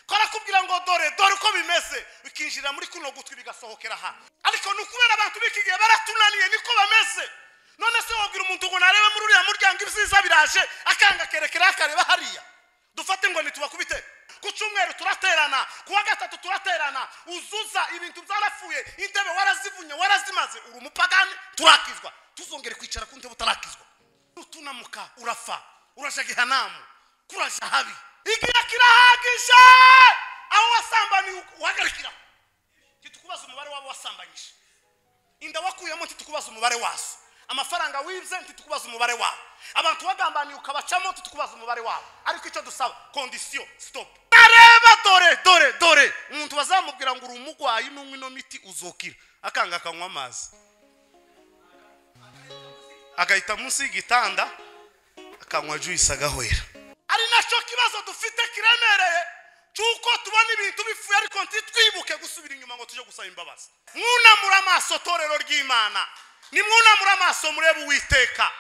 barakubwira ngo dore dore uko bimeze bikinjira muri kuno gutwi bigasohokera aha ariko ni ukubera abantu b'iki gihe baratunaniye niko bameze none se wabwira umuntu ngo narebe muri uriya muryango ibyiza biraje akanga akerekera akareba hariya dufate ngo ntitubakubite ku cyumweru turaterana ku wa gatatu turaterana uzuza ibintu byarapfuye intebe warazivunye warazimaze uri umupagani turakizwa tuzongere kwicara ku ntebe utarakizwa utunamuka urafa uraja gihanamu kuraja habi igihe kirahagije aho wasambaniye uhagarikira ntitukubaze umubare wabo wasambanyije inda wakuyemo ntitukubaze umubare wazo amafaranga wibye ntitukubaze umubare wabo abantu bagambaniye ukabacamo ntitukubaze umubare wabo ariko icyo dusaba kondisiyo sitopu nareba dore dore dore umuntu bazamubwira ngo uri umurwayi n'unywa ino miti uzokira akanga akanywa amazi agahita munsi y'igitanda akanywa juyisi agahwera ari nacyo kibazo dufite kiremereye cy'uko tubona ibintu bifuye ariko ntitwibuke gusubira inyuma ngo tujye gusaba imbabazi mwunamura amaso torero ry'imana nimwunamure amaso murebe uwiteka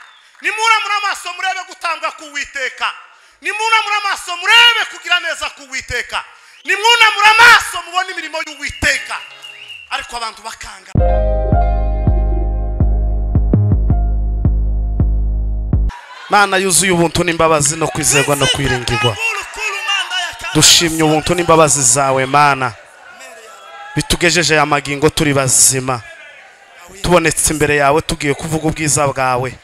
nimwunamure amaso murebe gutanga k'uwiteka nimwunamure amaso murebe kugira neza k'uwiteka nimwunamure amaso mubone imirimo y'uwiteka ariko abantu bakanga mana yuzuye ubuntu n'imbabazi no kwizerwa no kwiringirwa dushimye ubuntu n'imbabazi zawe mana bitugejeje ya magingo turi bazima tubonetse imbere yawe tugiye kuvuga ubwiza bwawe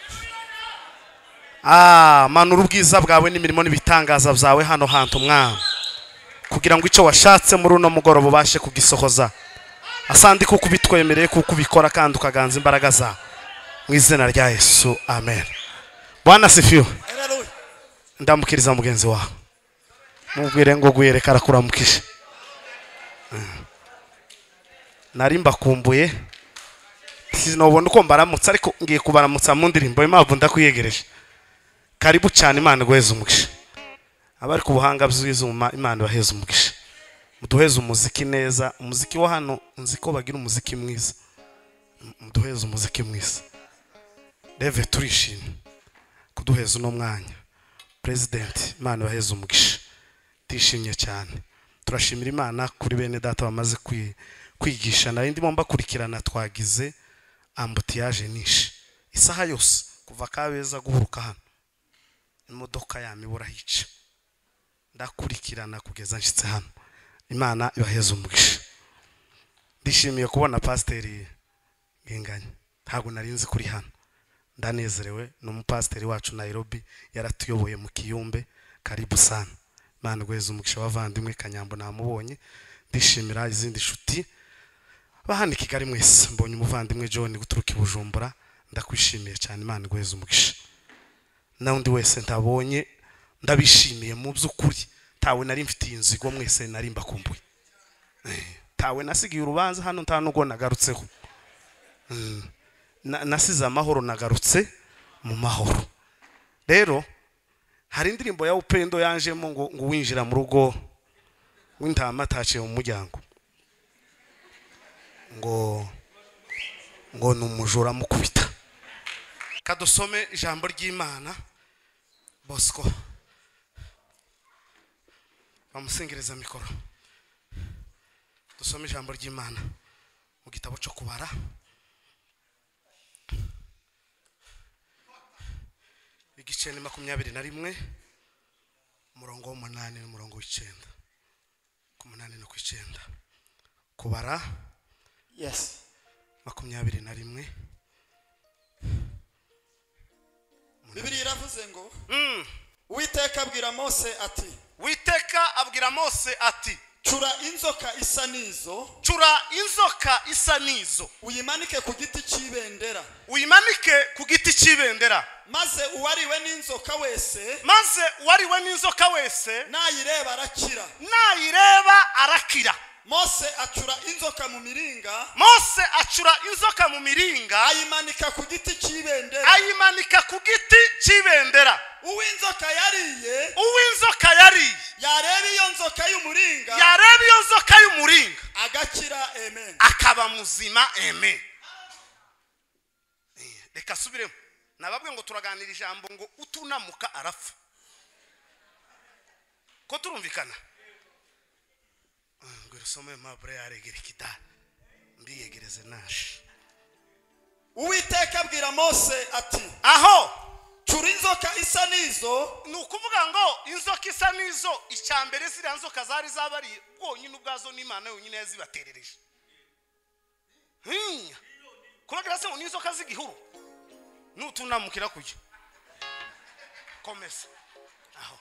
manura ubwiza bwawe n'imirimo n'ibitangaza byawe hano hantu umwana kugira ngo icyo washatse muri uno mugoroba ubashe kugisohoza asandi kuko ubitwemereye kuko ubikora kandi ukaganza imbaraga zawe mu izina rya yesu amen bwana sifiwe ndamukiriza mugenzi wawe mubwire ngo guhereka arakuramukije nari mbakumbuye sinobona uko mbaramutsa ariko ngiye kubaramutsa mu ndirimbo impamvu ndakwiyegereje karibu cyane imana iguheze umugisha abari ku buhanga bw'izuba imana ibaheze umugisha muduheze umuziki neza umuziki wo hano nzi ko bagira umuziki mwiza muduheze umuziki mwiza reve turishimye kuduheza uno mwanya perezidenti imana ibaheze umugisha turishimye cyane turashimira imana kuri bene data bamaze kwigisha nari ndimo mbakurikirana twagize ambutiyaje nishe isaha yose kuva kabeza guhuruka hano imodoka yami burahica ndakurikirana kugeza nshyitse hano imana ibaheze umugisha ndishimiye kubona pasiteri ngenganya ntabwo nari nzi kuri hano ndanezerewe ni umupasiteri wacu Nairobi yaratuyoboye mu kiyumbe karibu sana imana iguheze umugisha w'abavandimwe kanyambo namubonye ndishimira izindi nshuti bahana i kigali mwese mbonye umuvandimwe john guturuka i bujumbura ndakwishimiye cyane imana iguheze umugisha n'undi wese ntabonye ndabishimiye mu by'ukuri ntawe nari mfitiye inzigo mwese nari mbakumbuye ntawe nasigaye urubanza hano nta nubwo nagarutseho nasize amahoro nagarutse mu mahoro rero hari indirimbo ya upendo yanjemo ngo ngo winjira mu rugo w'intama ataciye mu muryango ngo ngo ni umujura amukubita kadusome ijambo ry'imana bosco bamusengereza mikoro dusome ijambo ry'imana mu gitabo cyo kubara igice ni makumyabiri na rimwe umurongo w'umunani n'umurongo w'icyenda ku munani no ku icyenda kubara yes makumyabiri na rimwe bibiri iravuze ngo uwiteka abwira mose ati witeka abwira mose ati cura inzoka isa n'izo cura inzoka isa n'izo uyimanike ku giti cy'ibendera uyimanike ku giti cy'ibendera maze uwariwe n'inzoka wese maze uwariwe n'inzoka wese nayireba arakira nayireba arakira mose acura inzoka mu miringa mose acura inzoka mu miringa ayimanika ku giti cy'ibendera ayimanika ku giti cy'ibendera uw'inzoka yariye uw'inzoka yariye yareba iyo nzoka y'umuringa yareba iyo nzoka y'umuringa agakira amen akaba muzima amen reka asubiremo nababwe ngo turaganira ijambo ngo utunamuka arapfa ko turumvikana usome impapuro yaregera ikidari mbiyegereze nashi uwiteka abwira mose ati aho cura inzoka isa n'izo ni ukuvuga ngo inzoka isa n'izo icya mbere ziriya nzoka zari zabariye bwonyine ubwazo n'imana yonyine yazibaterereje hinya kubagera se ngo ni inzoka z'igihuru n'utunamukira kujya komeza aho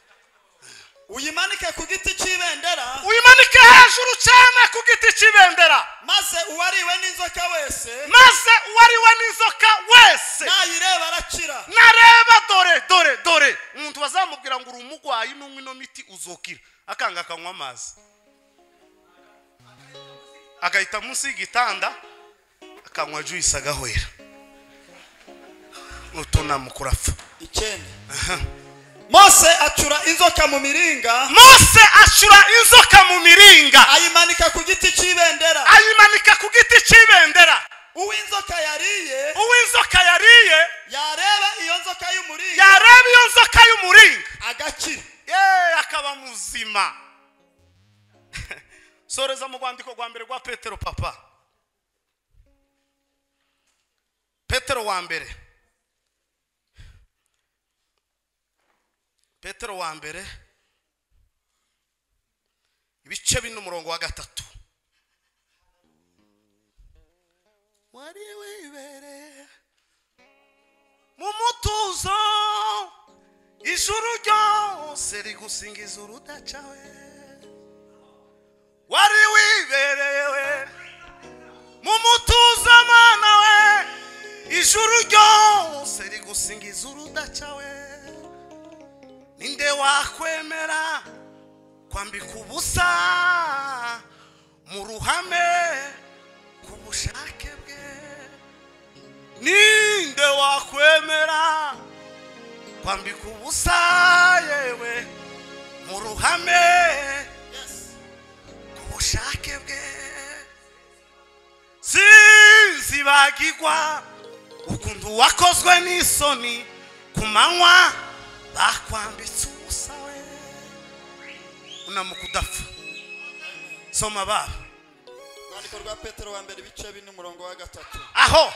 uyimanike ku giti cy'ibendera uyimanike hejuru cyane ku giti cy'ibendera maze uwariwe n'inzoka wese maze uwo ari we n'inzoka wese nayireba arakira nareba dore dore dore umuntu bazamubwira ngo uri umurwayi n'unywa ino miti uzokira akanga akanywa amazi agahita munsi y'igitanda akanywa juice agahwera n'utunamuka urapfa icyenda mose acura inzoka mu miringa mose acura inzoka mu miringa ayimanika ku giti cy'ibendera ayimanika ku giti cy'ibendera uw'inzoka yariye uwo inzoka yariye yareba iyo nzoka y'umuringa yareba iyo nzoka y'umuringa agakira yeee akaba muzima soreza mu rwandiko rwa mbere rwa petero papa petero wa mbere petero wa mbere ibice bine umurongo wa gatatu wari wibereye mu mutuzo ijuru ryose rigusingiza urudacawe wari wiberewe mu mutuzo mana we ijuru ryose rigusingiza urudacawe ninde wakwemera kwambika ubusa mu ruhame ku bushake bwe ninde wakwemera kwambika ubusa yewe mu ruhame ku bushake bwe sinzibagirwa ukuntu wakozwe n'isoni ku manywa bakwambitse ubusa we unamuka udapfa soma baba urwandiko rwa petero wa mbere ibice bine umurongo wa gatatu aho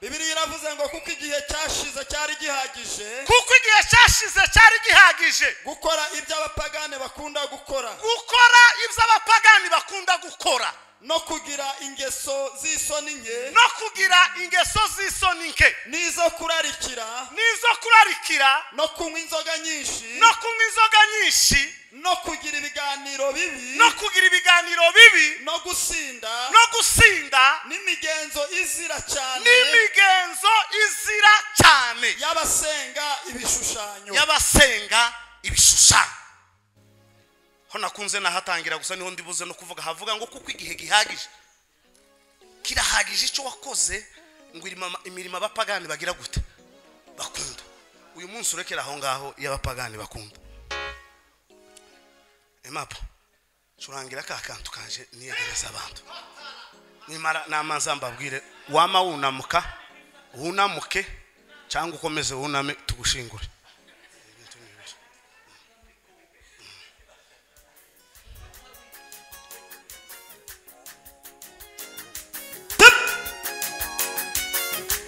bibiriya iravuze ngo kuko igihe cyashize cyari gihagije kuko igihe cyashize cyari gihagije gukora ibyo abapagane bakunda gukora gukora ibyo abapagani bakunda gukora no kugira ingeso z'isoni nke no kugira ingeso z'isoni nke n'izo kurarikira n'izo kurarikira no kunywa inzoga nyinshi no kunywa inzoga nyinshi no kugira ibiganiro bibi no kugira ibiganiro bibi no gusinda no gusinda n'imigenzo izira cyane n'imigenzo izira cyane y'abasenga ibishushanyo y'abasenga ibishushanyo ho nakunze nahatangira gusa niho ndibuze no kuvuga havuga ngo kuko igihe gihagije kirahagije icyo wakoze ngo irima- imirimo abapagani bagira gute bakunda uyu munsi urekera aho ngaho iyo abapagani bakunda emapa curangira ka kantu kanje niyegereza abantu nimara n'amazi mbabwire wama wunamuka wunamuke cyangwa ukomeze wuname tugushingure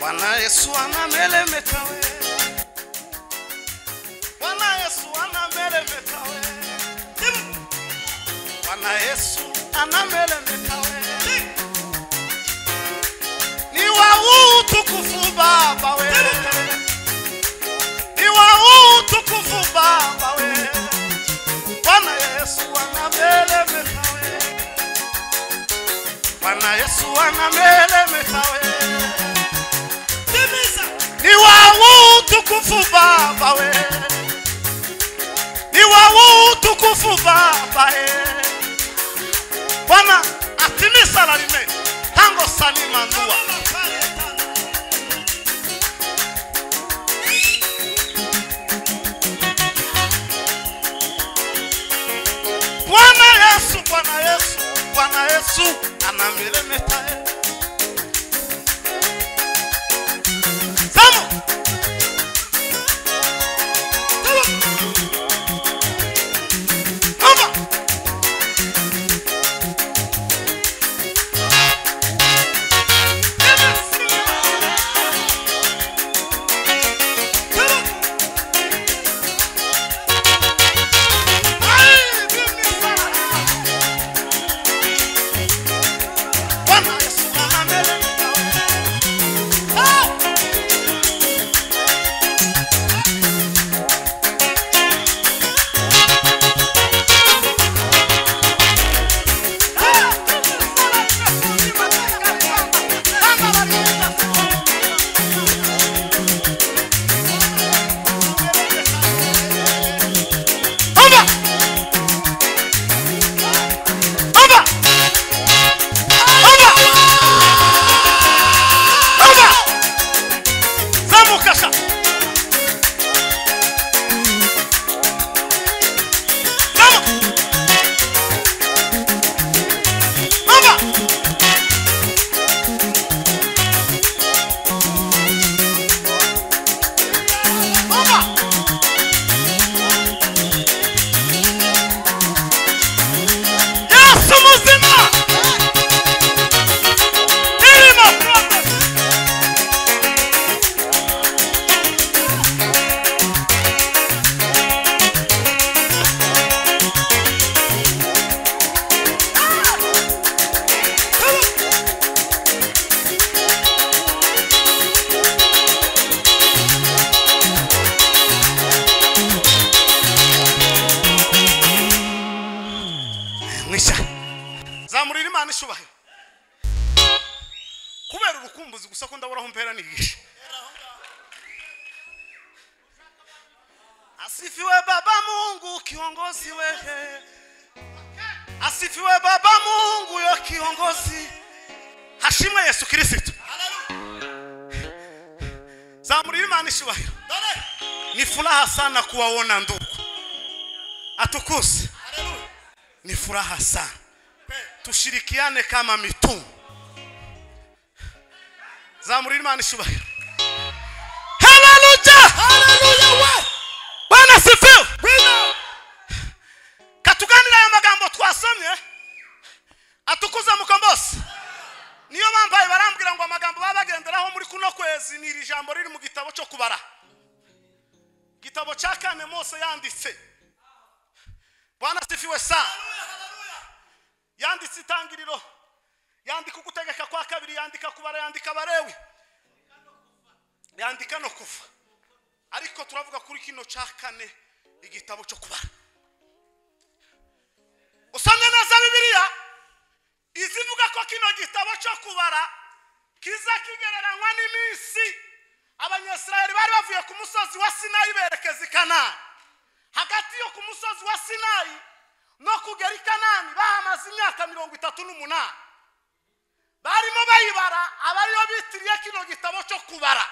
Bwana Yesu anamelemeta we. Bwana Yesu anamelemeta we. Bwana Yesu anamelemeta we. Ni wa utukufu Baba we. Ni wa utukufu Baba we. Bwana Yesu anamelemeta we. Bwana Yesu anamelemeta we. Ni wawu tukufu baba we Ni wawu tukufu baba e Bwana atimisa lalime Hango sani mandua Bwana Yesu Bwana Yesu Bwana Yesu anamiremeta e Vamos! Vamos! mishya zamurira imana icyubahiro kubera urukumbuzi gusa ko ndaburaho mpera nigisha asifiwe baba mungu kiongozi wehe asifiwe baba mungu yo kiongozi hashimwe yesu kirisito Haleluya. zamurira imana icyubahiro Dole. ni furaha sana kuwaona ndugu atukuze Haleluya. ni furaha sana Pe. tushirikiane kama mitume zamurira imana icyubahiro haleluya Haleluya we. bwana sifiwe Bwino. katuganira ayo magambo twasomye atukuza mukombosi niyo bambaye barambwira ngo amagambo baba bagenderaho muri kuno kwezi ni iri jambo riri mu gitabo cyo kubara igitabo cya kane mose yanditse bwana sifiwe sana yanditse itangiriro yandika ugutegeka kwa kabiri yandika kubara yandika abarewe yandika no kuva ariko turavuga kuri kino cya kane igitabo cyo kubara usomye neza bibiliya izivuga ko kino gitabo cyo kubara kiza kigereranywa n'iminsi abanyasirayeli bari bavuye ku musozi wa sinayi berekeza i kanani hagati yo ku musozi wa sinayi no kugera i kanani bahamaze imyaka mirongo itatu n'umunani barimo bayibara abariyo bitiriye kino gitabo cyo kubara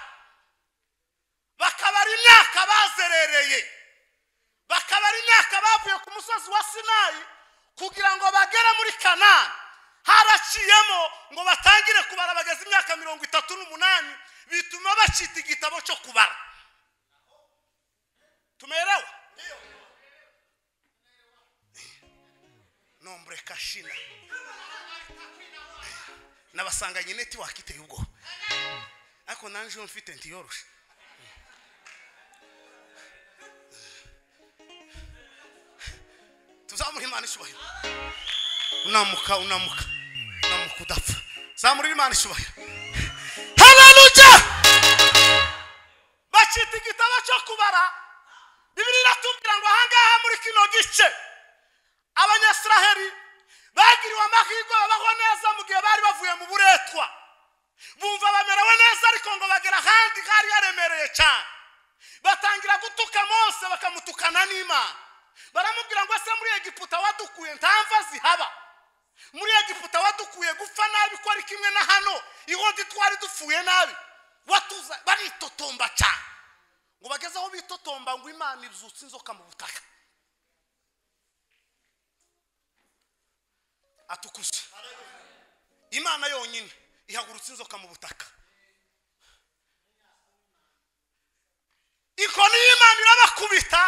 bakabara imyaka bazerereye bakabara imyaka bavuye ku musozi wa sinayi kugira ngo bagere muri kanani haraciyemo ngo batangire kubara bageze imyaka mirongo itatu n'umunani bituma bacita igitabo cyo kubara tumerewe nombre kashina nabasanganye netiwaka iteye ubwoba ariko nanjye mfite ntiyoroshe tuzamuhe imana icyubahiro unamuka unamuka unamuka udapfa zamurira imana icyubahiro haleluya bakita igitabo cyo kubara bibiri iratubwira ngo ahangaha muri kino gice abanyasiraheli bagiriwe amahirwe babaho neza mu gihe bari bavuye mu buretwa bumva bamerewe neza ariko ngo bagera ahandi hari haremereye cyane batangira gutuka mose bakamutukana n'imana baramubwira ngo ese muri egiputa wadukuye ntamva zihaba muri egiputa wadukuye gupfa nabi ko ari kimwe na hano ihondi twari dupfuye nabi watuza baritotomba cyane ngo bageze aho bitotomba ngo imana izutse inzoka mu butaka atukuze imana yonyine ihagurutse inzoka mu butaka inkoni y'imana irabakubita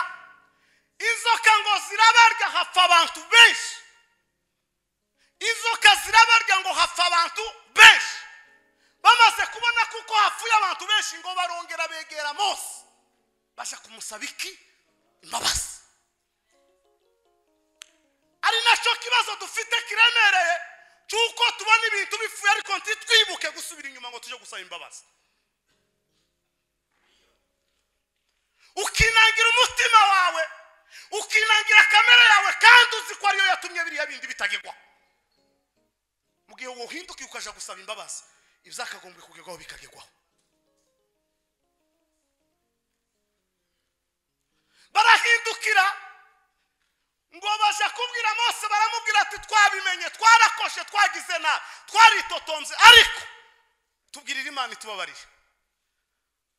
inzoka ngo zirabarya hapfa abantu benshi inzoka zirabarya ngo hapfa abantu benshi bamaze kubona kuko hapfuye abantu benshi ngo barongera begera mose baje kumusaba iki imbabazi ari nacyo kibazo dufite kiremereye cy'uko tubona ibintu bipfuye ariko ntitwibuke gusubira inyuma ngo tujye gusaba imbabazi ukinangira umutima wawe ukinangira kamere yawe kandi uzi ko ariyo yatumye biriya bindi bitagirwa mu gihe wohindukiye ukaja gusaba imbabazi ibizakagombwe kugerwaho bikagerwaho barahindukira ngo baje kubwira mose baramubwira ati twabimenye twarakoshe twagize nabi twaritotonze ariko tubwirira imana itubabarire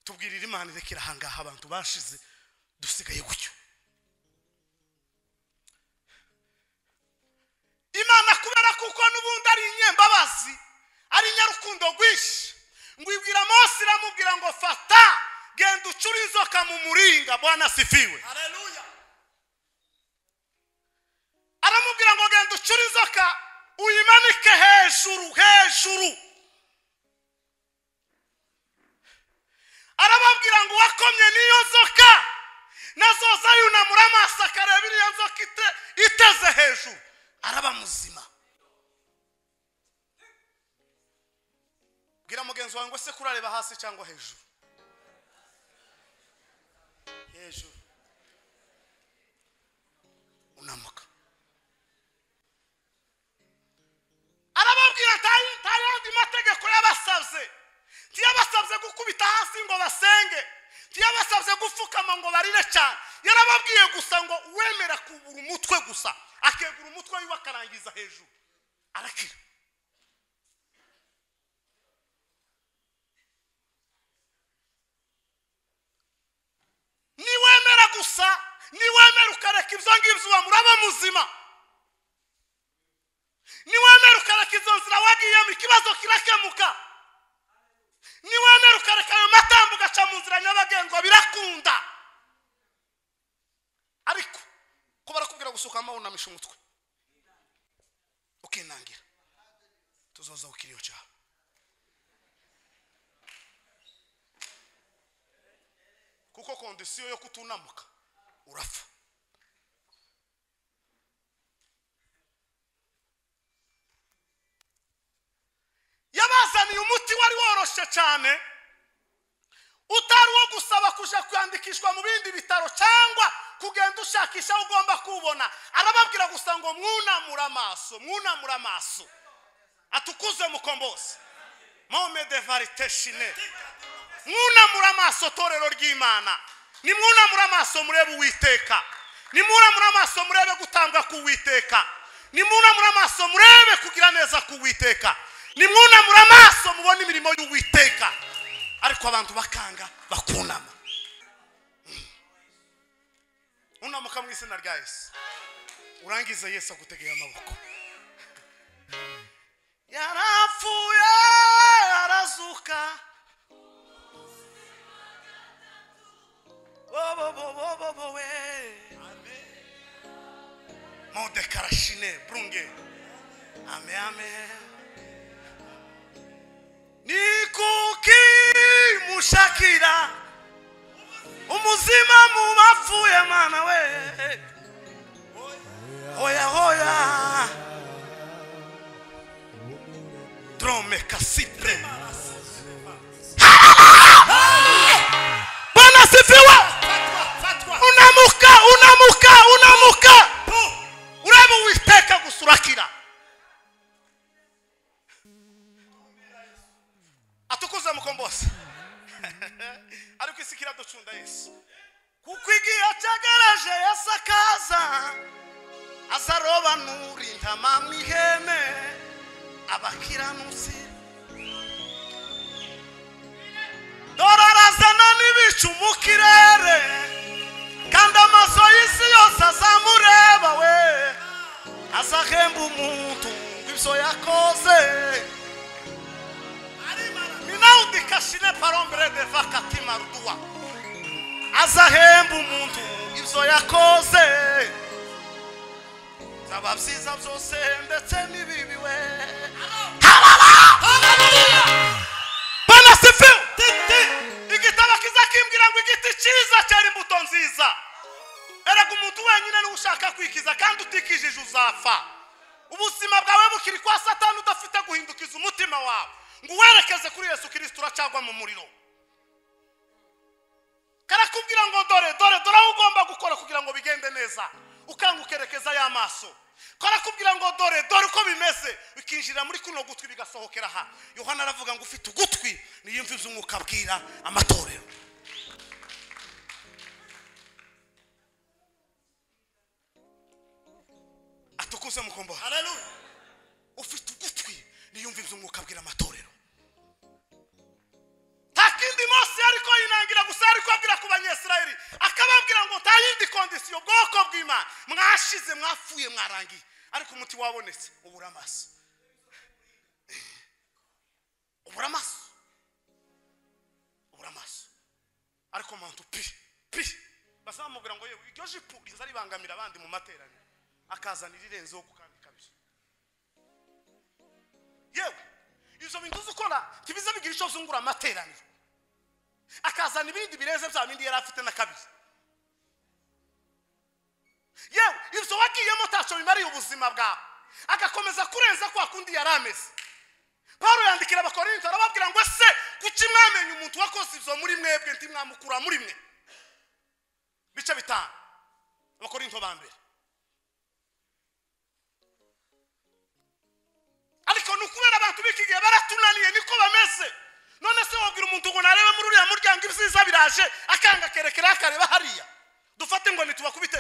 tubwirira imana irekera ahangaha abantu bashize dusigaye gutyo imana kubera kuko n'ubundi ari inyembabazi ari inyarukundo rwinshi ngo ibwira mose iramubwira ngo fata genda ucure inzoka mu muringa bwana sifiwe Haleluya. aramubwira ngo genda ucure inzoka uyimanike hejuru hejuru arababwira ngo uwakomye n'iyo nzoka nazoza yunamura amaso akareba iriya nzoka ite- iteze hejuru araba muzima bwira mugenzi wawe ngo se kurareba hasi cyangwa hejuru hejuru unamuka yarabasabye gukubita hasi ngo basenge ntiyabasabye gupfukama ngo barire cyane yarababwiye gusa ngo wemera kubura umutwe gusa akegura umutwe wiwe akarangiza hejuru arakira niwemera gusa niwemera ukareka ibyo ngibyo muraba muzima niwemera ukareka izo nzira wagiyemo ikibazo kirakemuka niwemera ukareka ayo matambo ugaca mu nzira nyabagendwa birakunda ariko ko barakubwira gusuka wunamisha umutwe ukinangira tuzoza ukiriyo cyawe kuko kondisiyo yo kutunamuka urapfa yabazaniye umuti wari woroshye cyane utari uwo gusaba kujya kwandikishwa mu bindi bitaro cyangwa kugenda ushakisha aho ugomba kuwubona arababwira gusa ngo mwunamure amaso mwunamure amaso atukuze mukombose momede varite shine mwunamure amaso torero ry'imana nimwunamure amaso murebe uwiteka nimwunamure amaso murebe gutanga k'uwiteka nimwunamure amaso murebe kugira neza k'uwiteka nimwunamure amaso mubone imirimo y'uwiteka ariko abantu bakanga bakunama unamuka mu izina rya yesu urangize yesu agutegeye amaboko yarapfuye arazuka bobobobobobowe modekarashine burunge ame ame nikukimushakira umuzima mu bapfuye mwana we hoya hoya drome kasipre bwana sifiwe unamuka unamuka unamuka urebe uwiteka gusurakira atukuze mukombozi ariko isi kiraducunda yesu kuko igihe cyegereje yesu akaza azarobanura intama n'ihene abakiranutsi dore arazana n'ibicu mu kirere kandi amaso y'isi yose azamureba we azahemba umuntu ibyo yakoze ninaudikashine parombere deva katima rudua azahemba umuntu ibyo yakoze byaba byiza byose ndetse n'ibibi we banasifiwe igitabo kiza kimbwira ngo igiti cyiza cyera imbuto nziza erega umuntu wenyine niwe ushaka kwikiza kandi utikijije uzapfa ubuzima bwawe bukiri kwa satani udafite guhindukiza umutima wawe ngo uwerekeze kuri yesu kirisita uracagwa mu muriro karakubwira ngo dore dore dore aho ugomba gukora kugira ngo bigende neza ukanga ukerekeza ya maso karakubwira ngo dore dore uko bimeze bikinjira muri kuno gutwi bigasohokera aha yohana aravuga ngo ufite ugutwi niyo mvi z'umwuka abwira amatorero atukuze mukombo haleluya ufite ugutwi niyumve iby'umwuka abwira amatorero nta kindi mose ariko yinangira gusa ariko abwira ku banyesirayeli akababwira ngo nta yindi kondisiyo ubwoko bw'imana mwashize mwapfuye mwarangiye ariko umuti wabonetse ubura amaso ubura amaso ubura amaso ariko muntu pi pi bazamubwira ngo yewe iryo jipo riza ribangamira abandi mu materaniro akazana irirenzeho ku kandi kabiri yewe izo bintu uzikora ntibize bigira icyo zungura amateraniro akazana ibindi bireze bya bindi yari afite na kabiri yewe ibyo wagiyemo ntacyo bimariye ubuzima bwawe agakomeza kurenza kwa kundi yari ameze paul yandikira abakorinto arababwira ngo ese kuki mwamenya umuntu wakoze ibyo muri mwebwe ntimwamukura muri mwe bice bitanu abakorinto ba mbere ariko ni ukubera abantu b'iki gihe baratunaniye niko bameze none se wabwira umuntu ngo narebe muri uriya muryango ibyiza biraje akanga akerekera akareba hariya dufate ngo ntitubakubite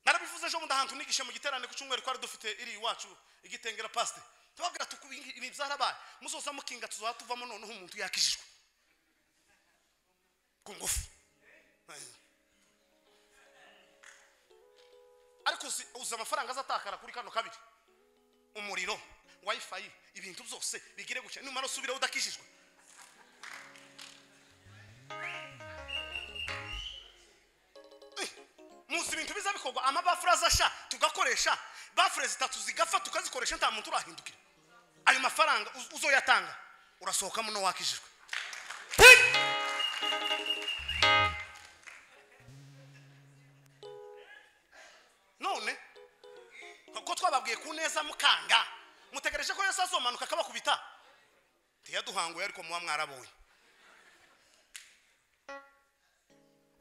narabivuze ejo bundi ahantu nigishe mu giterane ku cyumweru twari dufite iri iwacu igitengera pasite tubabwira tuku ibi byarabaye muzoza mukinga tuzaba tuvamo noneho umuntu yakijijwe ku ngufu ariko uzi uzi amafaranga azatakara kuri kano kabiri umuriro wayifayi ibintu byose bigire gutya numara usubire udakijijwe muzi ibintu biza bikorwa amabafure azasha tugakoresha bafure zitatu zigapfa tukazikoresha nta muntu urahindukira ayo mafaranga uz- uzoyatanga urasohokamo no wakijijwe none kuko twababwiye ku neza mukanga mutegereje ko yesu azomanuka akabakubita ntiyaduhanguye ariko muba mwarabonye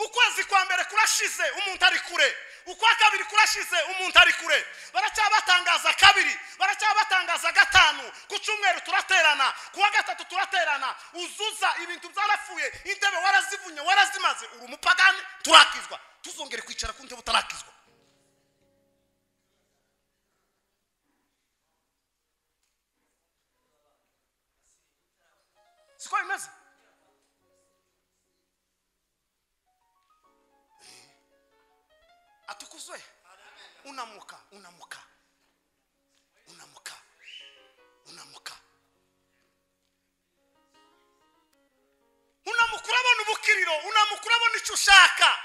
ukwezi kwa mbere kurashize umuntu ari kure ukwa kabiri kurashize umuntu ari kure baracyabatangaza kabiri baracyabatangaza gatanu ku cyumweru turaterana ku wa gatatu turaterana uzuza ibintu byarapfuye intebe warazivunye warazimaze uri umupagani turakizwa tuzongere kwicara ku ntebe utarakizwa siko bimeze atukuzwe unamuka unamuka unamuka unamuka unamuka urabona ubukiriro unamuka urabona icyo ushaka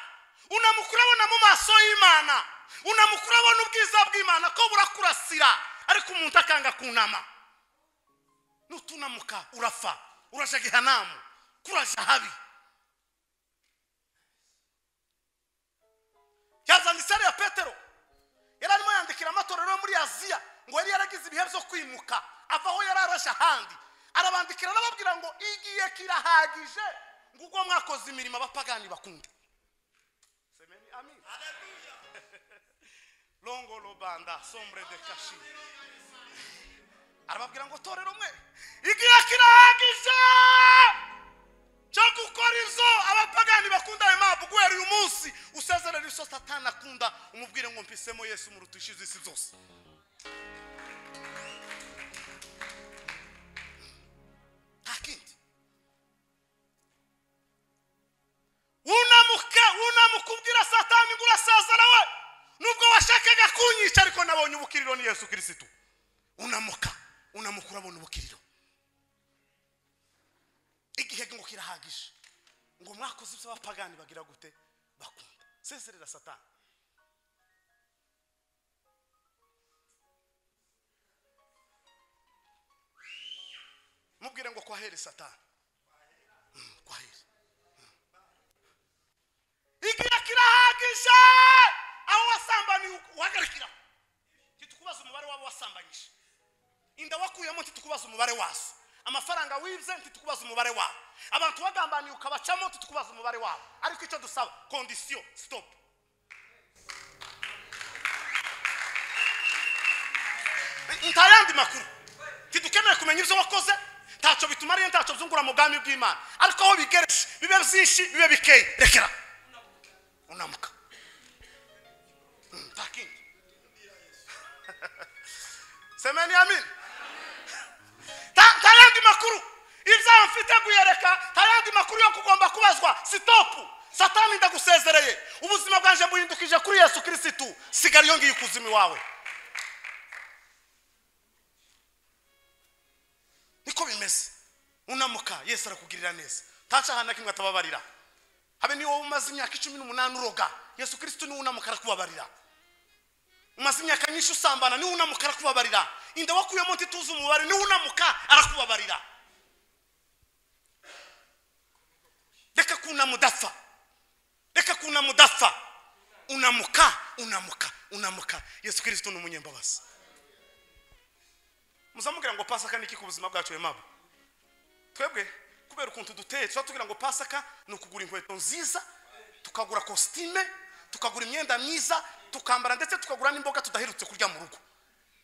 unamuka urabona mu maso y'imana unamuka urabona ubwiza bw'imana ko burakurasira ariko umuntu akanga kunama nutunamuka urafa uraja gehanamu kuraja habi yazanditse ariya petero yari arimo yandikira amatorero yo muri aziya ngo yari yaragize ibihe byo kwimuka ava aho yari araje ahandi arabandikira arababwira ngo igihe kirahagije ngo ubwo mwakoze imirimo abapagani bakunda Semeni, amin. longo lobanda sombre de kashi arababwira ngo torero mwe igihe kirahagije cyo gukora izo abapagani bakunda ayo mpamvu guhera uyu munsi usezerera izo satani akunda umubwire ngo mpisemo yesu muruta ushize isi zose nta kindi unamuke unamuke ubwira satani ngo urasezerewe nubwo washakaga kunyica ariko nabonye ubukiriro ni yesu kirisitu unamuka unamuka urabona ubukiriro igihe ngo kirahagije ngo mwakoze ibyo abapagani bagira gute bakunda sezerera satani mubwire ngo kwahere satani Mm, kwahere Mm. igihe kirahagije aho wasambaniye uhagarikira ntitukubaze umubare wabo wasambanyije inda wakuyemo ntitukubaze umubare wazo amafaranga wibye ntitukubaze umubare wabo abantu bagambaniye ukabacamo ntitukubaze umubare wabo ariko icyo dusaba kondisiyo sitopu nta yandi makuru ntidukeneye kumenya ibyo wakoze ntacyo bitumariye ntacyo byungura mu bwami bw'imana ariko aho bigereje bibe byinshi bibe bikeye rekera unamuka Mm, nta kindi semeni amini Ta- nta yandi makuru ibyaha mfite kuyereka nta yandi makuru yo kugomba kubazwa sitopu satani ndagusezereye ubuzima bwanjye buhindukije kuri yesu kirisitu sigara iyo ngiyo ikuzimu iwawe niko bimeze unamuka yesu arakugirira neza ntaca ahantu na kimwe atababarira habe niba wowe umaze imyaka icumi n'umunani uroga yesu kirisitu niwe unamuka arakubabarira umaze imyaka myinshi usambana niwe unamuka arakubabarira inda wakuyemo ntituzi umubare niwe unamuka arakubabarira reka kunama udapfa reka kunama udapfa unamuka unamuka unamuka yesu kirisito ni umunyembabazi muzamubwira ngo pasaka ni iki ku buzima bwacu wemabo twebwe kubera ukuntu duteye tuba tugira ngo pasaka ni ukugura inkweto nziza tukagura kositime tukagura imyenda myiza tukambara ndetse tukagura n'imboga tudaherutse kurya mu rugo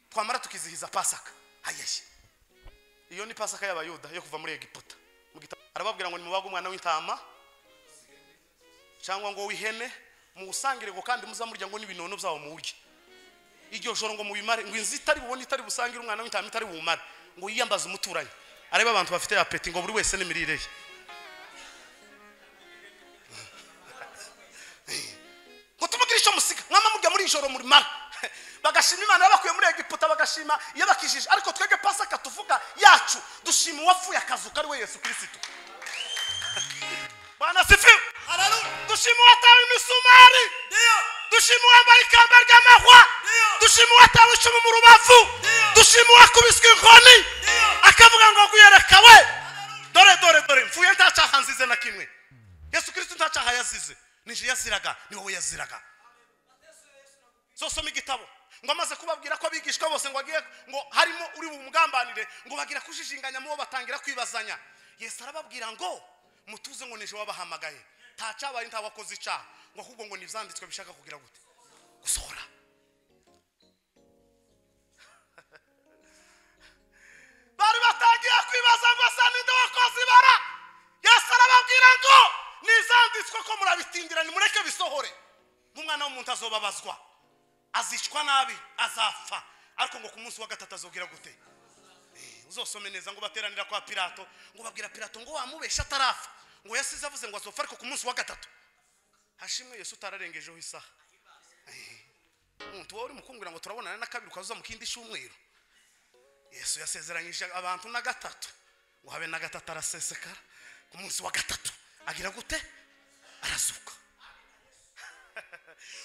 twamara tukizihiza pasaka hayeye iyo ni pasaka y'abayuda yo kuva muri egiputa Mu gitabo- arababwira ngo nimubage umwana w'intama cyangwa ngo w'ihene muwusangire ngo kandi muzamurya ngo n'ibinono byawo muwurye iryo joro ngo mubimare ngo inzu itari bubone itari busangire umwana w'intama itari bumare ngo yiyambaze umuturanyi arebe abantu bafite apeti ngo buri wese n'imirire ye ngo tumugira icyo musiga mwama murya muri ijoro muri mara bagashima imana yabakuye muri egiputa bagashima iyo bakijije ariko twebwe pasaka tuvuga yacu dushima uwapfuye akazuka ari we yesu kirisitu bwana sifiwe Haleluya. dushima uwatawe imisumari Ndiyo. dushima uwambaye ikamba ry'amahwa Ndiyo. dushima uwatawe icumu mu rubavu Ndiyo. dushima uwakubiswe inkoni Ndiyo. akavuga ngo guyereka we Haleluya. dore dore dore mfuye ntacyaha nzize na kimwe yesu kirisito ntacyaha yazize nije yaziraga ni wowe yaziraga zosoma igitabo ngo amaze kubabwira ko abigishwa bose ngo agiye ngo harimo uri bumugambanire ngo bagira kujijinganya mubo batangira kwibazanya yesu arababwira ngo mutuze ngo nije wabahamagaye nta cyabaye nta wakoze icyaha ngo ahubwo ngo ni ibyanditswe bishaka kugira gute gusohora bari batangiye kwibaza ngo asa ninde wakoze ibara yesu arababwira ngo nizanditswe ko murabitindira nimureke bisohore nk'umwana w'umuntu azobabazwa azicwa nabi azapfa ariko ngo ku munsi wa gatatu azobwira gute Eh, uzosome neza ngo bateranira kwa pilato ngo babwira pilato ngo wamubesha atarapfa ngo yasize avuze ngo azopfa ariko ku munsi wa gatatu hashimwe yesu utararengejeho isaha Eh, umuntu wowe uri mukungura ngo turabonana na kabiri ukaza mu kindi cyumweru yesu yasezeranyije abantu na gatatu ngo habe na gatatu arasesekara ku munsi wa gatatu agira gute arazuka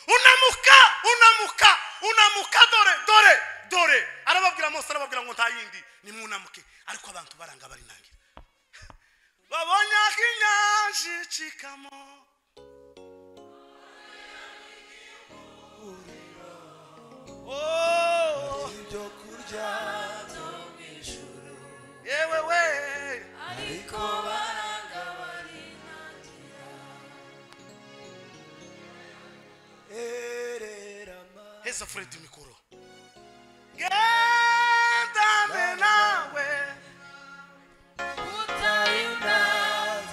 unamuka unamuka unamuka dore dore dore arababwira mose arababwira ngo nta yindi nimunamuke ariko abantu baranga barinangira babonye aho inyanja icikamo Oh. Ibyo kurya byo mw'ijuru, yewe we ariko baranga barinangira. Ererama. heza furedi mikoro gendane nawe Utarinda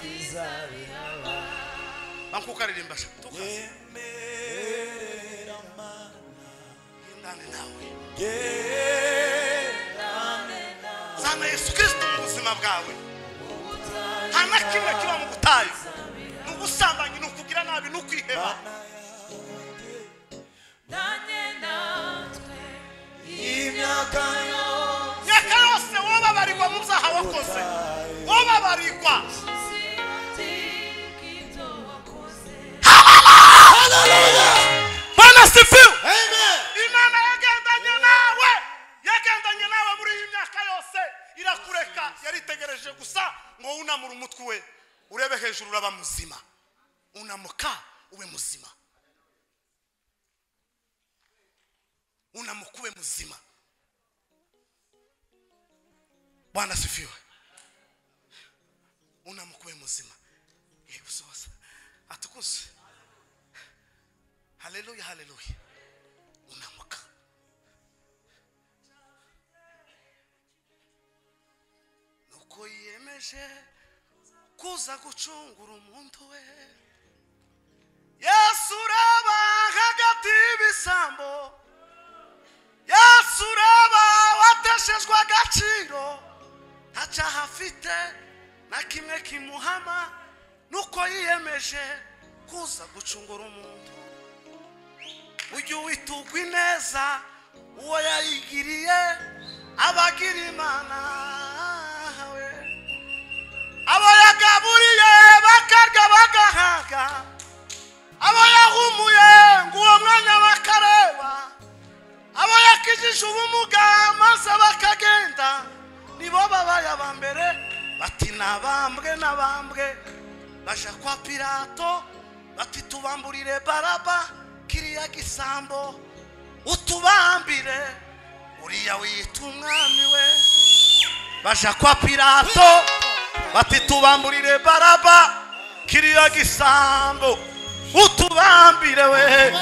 zizabiraba. bankukaririmba sha tukaze Ererama. gendane nawe Gerame nawe. zana yesu kirisito mu buzima bwawe nta na kimwe kiba mu butayu ni ubusambanyi ni ukugira nabi ni ukwiheba Imyaka yose. myaka yose wobabarirwa mu byaha wakoze wobabarirwa bana sifiwe Amen. imana yagendanye nawe yagendanye nawe muri iyi myaka yose irakureka yaritegereje gusa ngo wunamure umutwe we urebe hejuru uraba muzima unamuka ube muzima unamuka ube muzima bwana sifiwe unamuka ube muzima yego soza atukuse haleluya haleluya unamuka nuko yiyemeje kuza gucungura umuntu we yesu uraba hagati y'ibisambo yesu uraba wateshejwe agaciro nta cyaha afite na kimwe kimuhama nuko yiyemeje kuza gucungura umuntu ujye witugwa ineza uwo yayigiriye abagira imana we abo yagaburiye bakarya bagahaga abo yahumuye ngo uwo mwanya bakareba abo yakijije ubumuga maze bakagenda nibo babaye aba mbere bati nabambwe nabambwe baja kwa pilato bati tubamburire baraba kiriya gisambo utubambire uriya wiyita umwami we baja kwa pilato bati tubamburire baraba kiriya gisambo utubambire we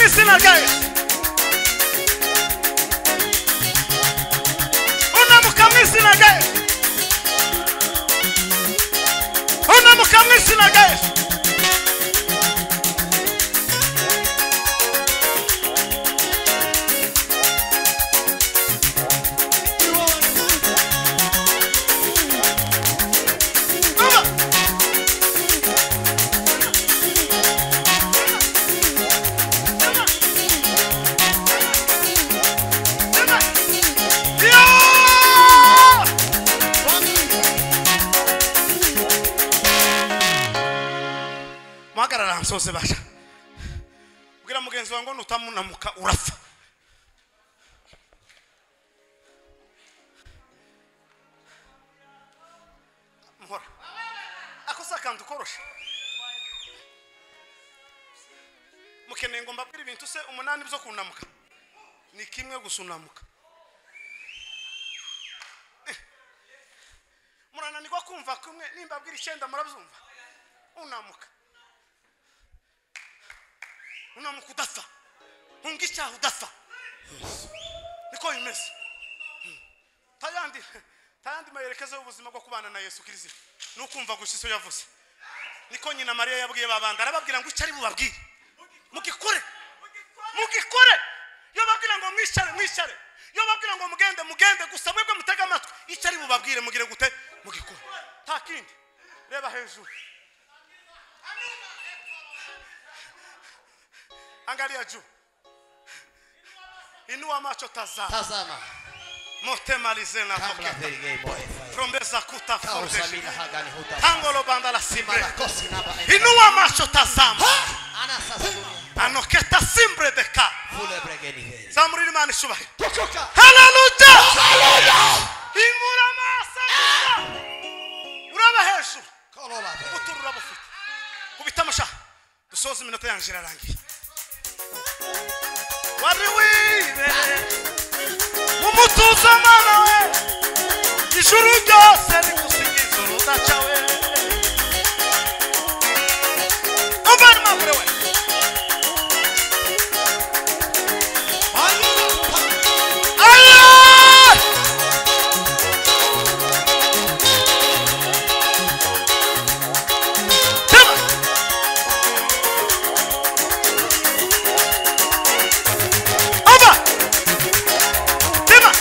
izina rye unamuka mu izina rye unamuka mu izina rye Umva. Yeah! muhagarara nsoze basha bwira mugenzi wawe ngo nutamunamuka urapfa muhora ako si akantu korosha mukeneye ngo mbabwire ibintu se umunani byo kunamuka ni kimwe gusa unamuka Eh. murananirwa kumva kumwe nimbabwira icyenda murabyumva unamuka unamuka udapfa ntunga icyaha udapfa niko bimeze Hmm. tayandi tayandi mayerekezo y'ubuzima bwo kubana na yesu kirisitu ni ukumva gusa iso yavuze niko nyina mariya yabwiye babandi arababwira ngo icyo ari bubabwire mugikore mugikore iyo babwira ngo mwicare mwicare iyo babwira ngo mugende mugende gusa mwebwe mutege amatwi icyo ari bubabwire mugire gute mugikore nta kindi reba hejuru angalia juu inua macho tazama Tazama motemalize na kabla pokea peligemoe. rombeza Kausamina kutafonde hagani huta. tango lobanda la simbre Malakosi naba enka. inua macho tazama Anasa salunia. anoketa simbre deka Fule bregeni hei. zamuriri mani shubahiro Tukuka. haleluya himura amaso gusa uraba hejuru Kolola pe. ubutura urabufite kubita amashaha dusoze iminota yanjye irarangiye wari wibereye mu mutuzo mana we ijuru ryose rigusingiza urudaca we umvana impapuro we Ayah! Tema. Oba. Tema.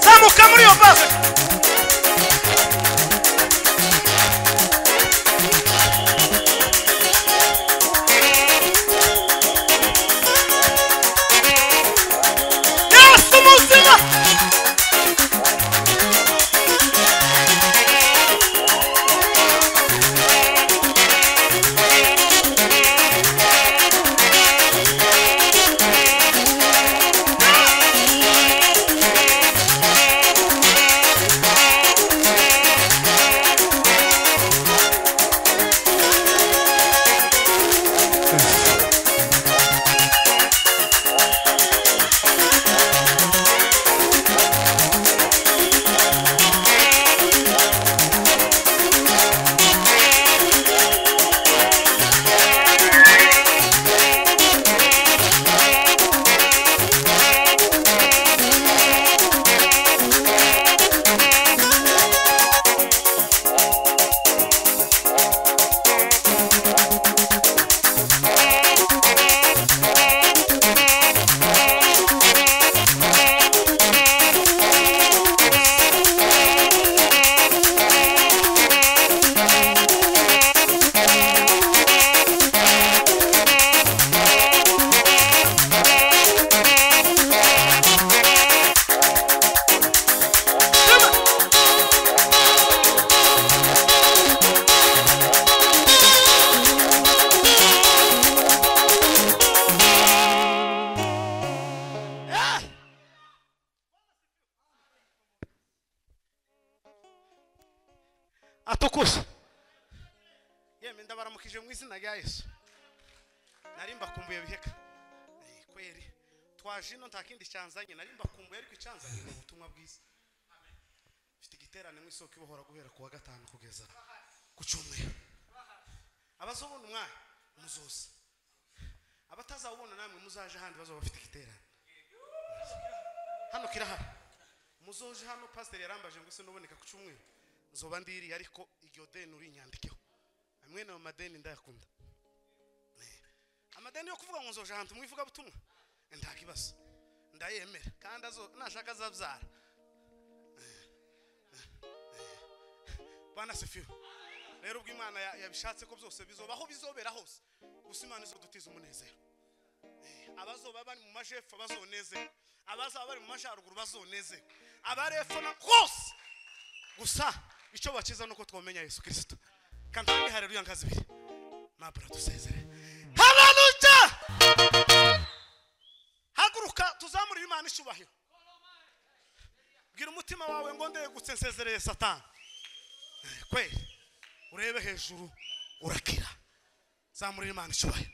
Zamuka muri iyo base. Yesu muzima. atukuza yemwe ndabaramukije mu izina rya yesu nari mbakumbuye biheka Eh, kweri twaje ino nta kindi cyanzanye nari mbakumbuye ariko icyanzanye ni ubutumwa bwiza mfite igiterane mu isoko ibohora guhera ku wa gatanu kugeza ku cyumweru abazobona umwanya muzoza abatazawubona namwe muzaje ahandi bazaba bafite igiterane hano kirahari muzoje hano pasiteri yarambaje ngo ese nuboneka ku cyumweru nzoba ndiriye ariko iryo deni urinyandikeho amwe nayo madeni ndayakunda Eh, amadeni yo kuvuga ngo nzoje ahantu mu ivugabutumwa nta kibazo ndayemera kandi azo nashaka azabyara bana sefiwe rero ubwo imana ya- yabishatse ko byose bizobaho bizobera hose gusa imana izodutiza umunezero abazoba bari mu majepfo bazonezerwa abazaba bari mu majyaruguru bazonezerwa abarepfo na hose gusa icyo bakiza ni uko twamenya yesu kirisito kandi kandi hareruya nkazi ibiri mabura dusezere habaruja haguruka tuzamurire imana icyubahiro bwira umutima wawe ngo ndegutse nsezereye satani kweli urebe hejuru urakira zamurira imana icyubahiro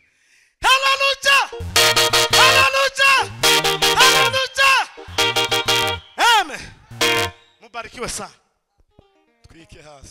haleluya haleluya haleluya amen mubarikiwe sana twike hasi